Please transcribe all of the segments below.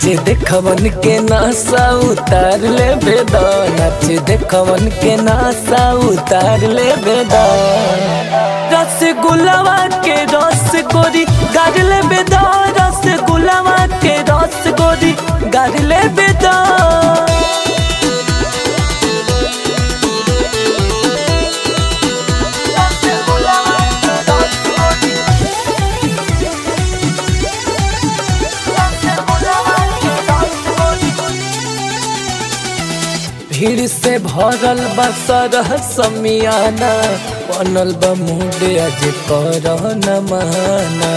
नाचे देखवन के नासा उतार ले बेदा नाचे देखवन के नासा उतार ले बेदा रस गुलावा के रस गोरी गाड़ ले बेदा रस गुलावा के रस गोरी गाड़ ले बेदा भीड़ से भरल बा सरह समियाना बनल बा मूड आज कर न माना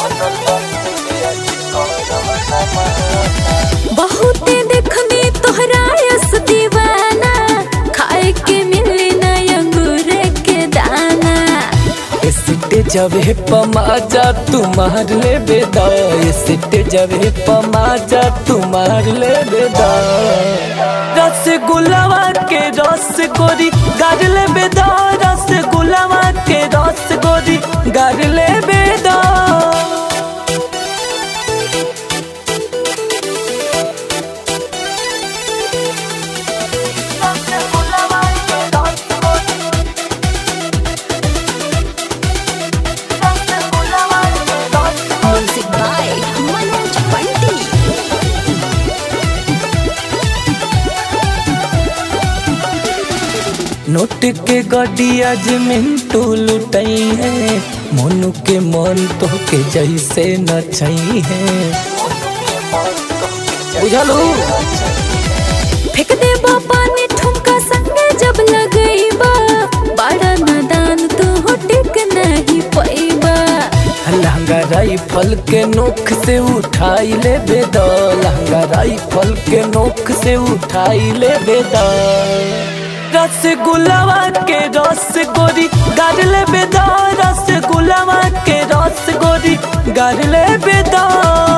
बहुते देखनी तोहरा यस दीवाना खाए के मिले ना अंगूर के दाना सिटे जबे पमाजा तुम्हार ले बेदा सिटे जबे पमाजा तुम्हार ले बेदा रस गुलावा के रस गोरी गाड़ ले बेदा रस गुलावा के रस गोरी गाड़ ले बेदा music by Manoj Panti note के गड्डिया जे मिंटू लुटई है मोनू के मन तो के जैसे नचई है बुझलू फेंक दे पानी ठुमका संगे जब लगईबा बड़ा नादान तू टिक नहीं पैबा लहंगा राइफल के नोक से उठाई ले बेदा लहंगा राइफल के नोक से उठाई ले बेदा रस गुलावा के रस गोरी गाड़ ले बेदा रस गुलावा के रस गोरी गाड़ ले बेदा